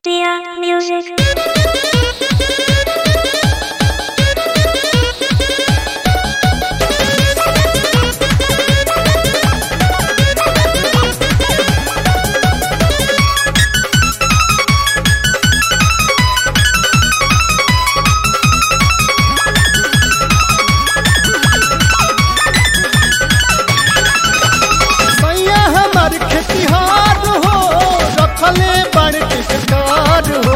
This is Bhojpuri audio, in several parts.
Dear music. सैया हमार खेतिहार हो रखले बड़ टिकटार हो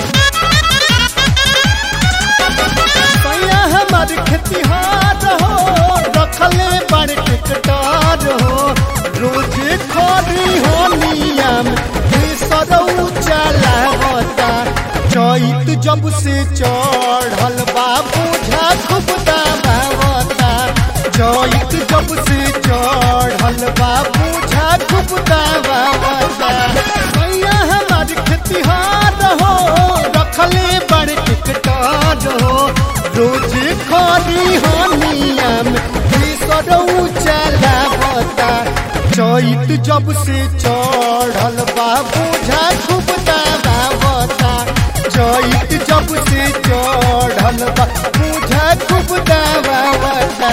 सैया हमार खेतिहार हो रखले बड़ टिकटार हो रोजे खरी हो नियम सरऊ चलावता चैत जब से चढ़ल बाबू खूब दाबावता चैत जब से चढ़ल बाबू खूब दाबावता सैया हमार खेतिहार हो रखले बड़ टिकटार हो रोज खरी हो नियम सरऊ चलावता चैत जब से चढ़ल बाबू खूब दाबावता चैत जब से चढ़ल बाबू खूब दाबावता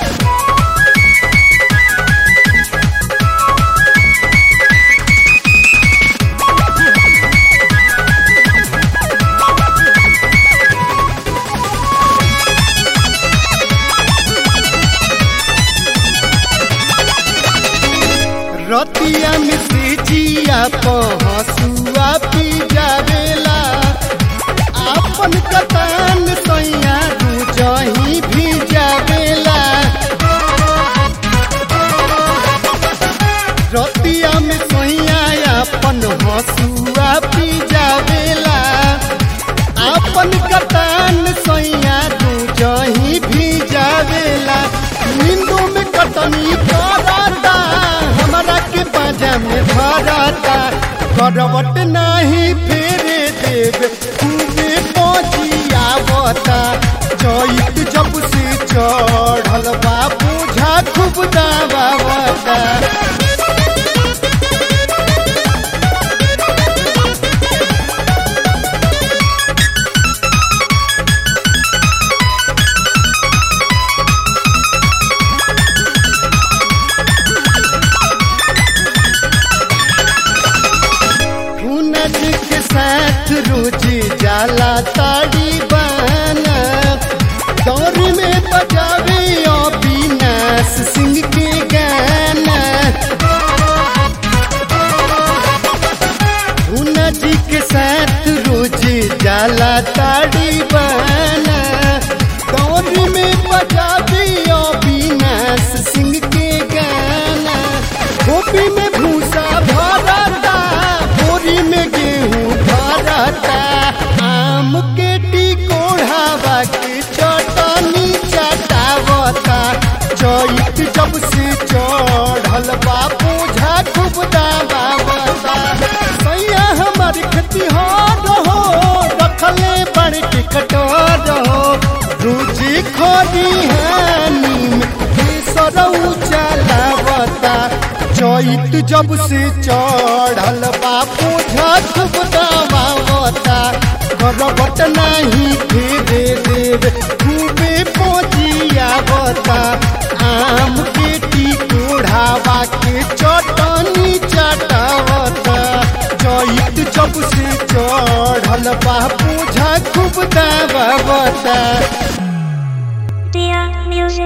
रतिया में से जिया पहसुआ पी जावेला आपन कतान सैया जही भी जावेला रतिया में सैया अपन हसुआ पी जावेला आपन कतान सैया जही भी जावेला नींदू में कटनी करता हमरा के बाजा में भरता करवट नाही फेरे देव खूबे पहुँचियावता चैत जब से चढ़ल बाबू झा खूब दाबावता हुनर के साथ रोजी जाला ताड़ी बाना दौर में बजावे अविनाश सिंह के गाना हुनर जी के साथ रोजी जाला ताड़ी बाना दौर में बजावे अविनाश सिंह के गाना गोपी में भूसा भरता बोरी में गेहूं भरता आम के टिकोढ़ावा के चटनी चटावता चैत जब से चढ़ल बापू खूब दाबावता सैया हमार खेतिहार हो रखले बड़ टिकटार हो रोजी खोदी हानी में सरऊ चलावता चैत जब से चढ़ल बापू खूब दाबावता करबट नाही फेरे देव खूबे पहुँचियावता आम के टिकोढ़ावा के चटनी चटावता चैत जब से चढ़ल बापू खूब दाबावता